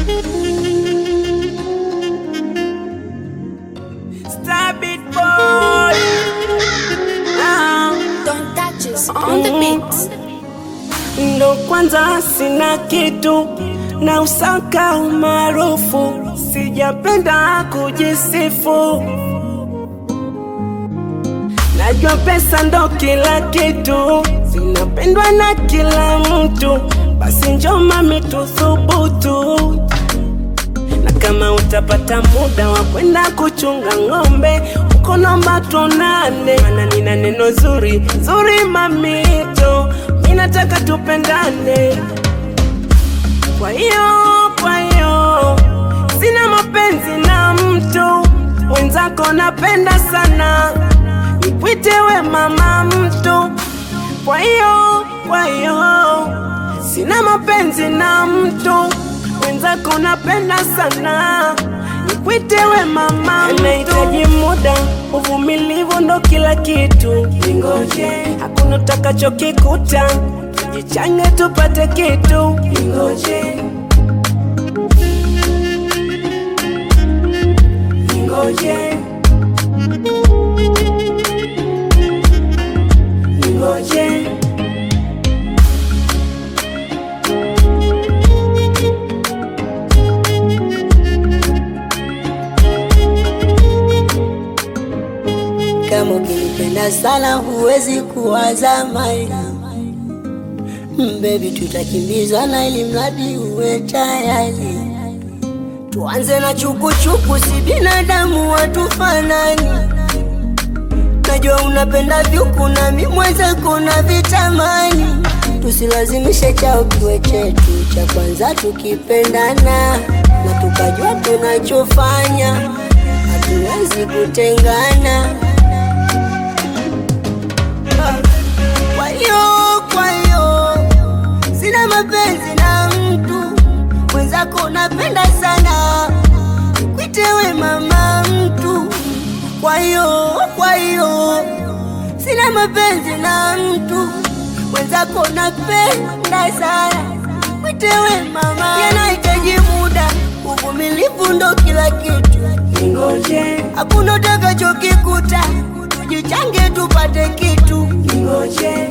Stabit boy. Ah, Don't touch us on the beat. ndo kwanza sina kitu na usaka umaarufu, sijapenda kujisifu. Najua pesa ndo kila kitu, zinapendwa na kila mtu, basi njo mami tuthubutu na kama utapata muda wa kwenda kuchunga ng'ombe uko nomba tuonane, mana nina neno zuri zuri mamito, mi nataka tupendane. Kwa hiyo kwa hiyo sina mapenzi na mtu wenzako, napenda sana nikwite we mama mtu. Kwa hiyo kwa hiyo sina mapenzi na mtu wenzako, napenda sana nikwite we mama mtu. Nahitaji muda, uvumilivu ndo kila kitu. Ningoje, hakuna utakachokikuta, jichange tupate kitu. Ningoje, ningoje, ningoje. Kama ukinipenda sana huwezi kuwaza mali Mm, Baby, tutakimbizana ili mradi uwe tayari. Tuanze na chukuchuku, si binadamu watufanani. Najua unapenda vyuku na mi mwenzako na vitamani. Tusilazimishe chao kiwe chetu cha kwanza, tukipendana na tukajua tunachofanya, hatuwezi kutengana. Kwa hiyo kwa hiyo sina mapenzi na mtu mwenzako, napenda sana kwitewe mama mtu. Kwa hiyo kwa hiyo sina mapenzi na mtu mwenzako, napenda sana kwitewe mama. Yanahitaji muda, uvumilivu ndo kila kitu. Ningoje, Hakuna utakachokikuta, tujichange tupate kitu. ningoje,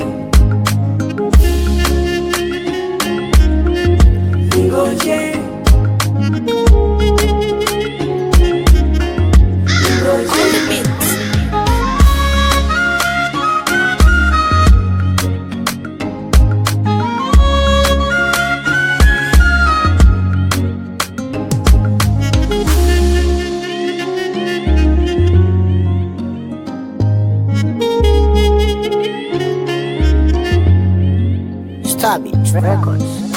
ningoje, On the beat. Stabit Records.